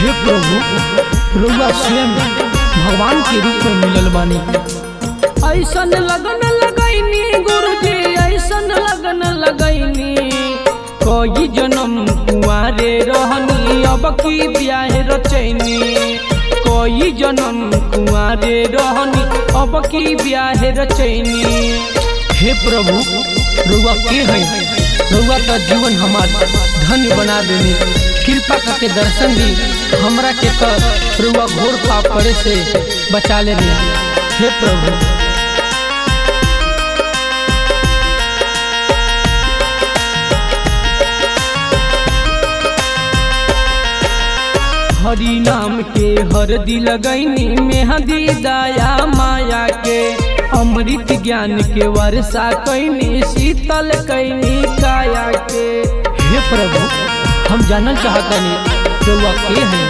हे प्रभु रउआ स्वयं भगवान के रूप में मिलल बानी ऐसन लगन लगैनी गुरुजी ऐसन लगन लगैनी कई जन्म कुआरे रहनी अब की ब्याह रचैनी कई जन्म कुआरे रहनी अब की ब्याह रचैनी हे प्रभु रउआ के है रउआ का जीवन हमार धन्य बना देनी कृपा करके दर्शन दी हमरा के तो रउआ घोर पाप करे से बचा लेनी हे प्रभु हरि नाम के हरदी लगैनी मेहंदी दया माया के अमृत ज्ञान के वर्षा कैनी शीतल कैनी काया के हे प्रभु हम जानल चाहतनी रउआ के हैं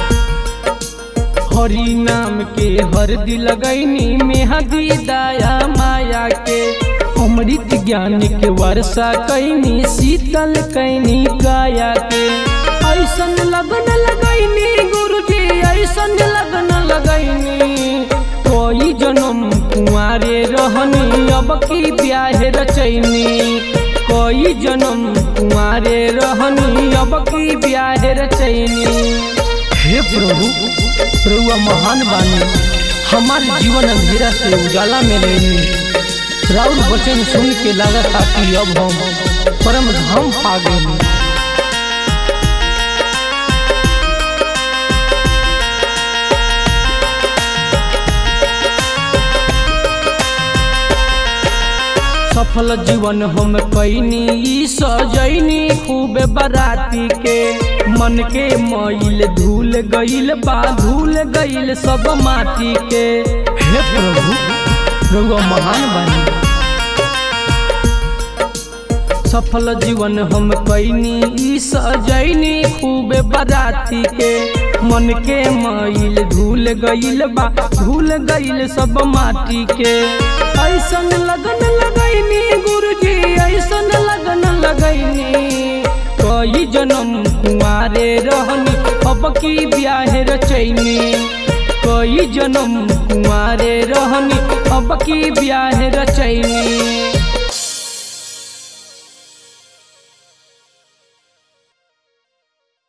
हरि नाम के हरदी लगैनी मेहंदी दया माया के अमृत ज्ञान के वर्षा कैनी शीतल कैनी काया के ऐसन लगन लगैनी गुरुजी ऐसन लगन लगैनी कोई जन्म कुआरे रहनी अब की ब्याह रचैनी कोई जन्म कुआरे रहनी अब की ब्याह रचैनी हे प्रभु प्रभु महान बानी हमारे जीवन अंधेरा से उजाला में लेनी राउर वचन सुन के लागत कि अब हम परम धाम पा गए सफल जीवन हम कैनी ई सजैनी खूब बराती के मन के मैल धूल गईल बा धूल गईल सब माटी के हे प्रभु प्रभु महान बनी सफल जीवन हम कैनी ई सजैनी खूब बराती के मन के मैल धूल गईल बा धूल गईल सब माटी के ऐसन लगन लगैनी गुरुजी ऐसन लगन लगैनी कई जन्म कुआरे रहनी अब की ब्याह रचैनी कई जन्म कुआरे रहनी अब की ब्याह रचैनी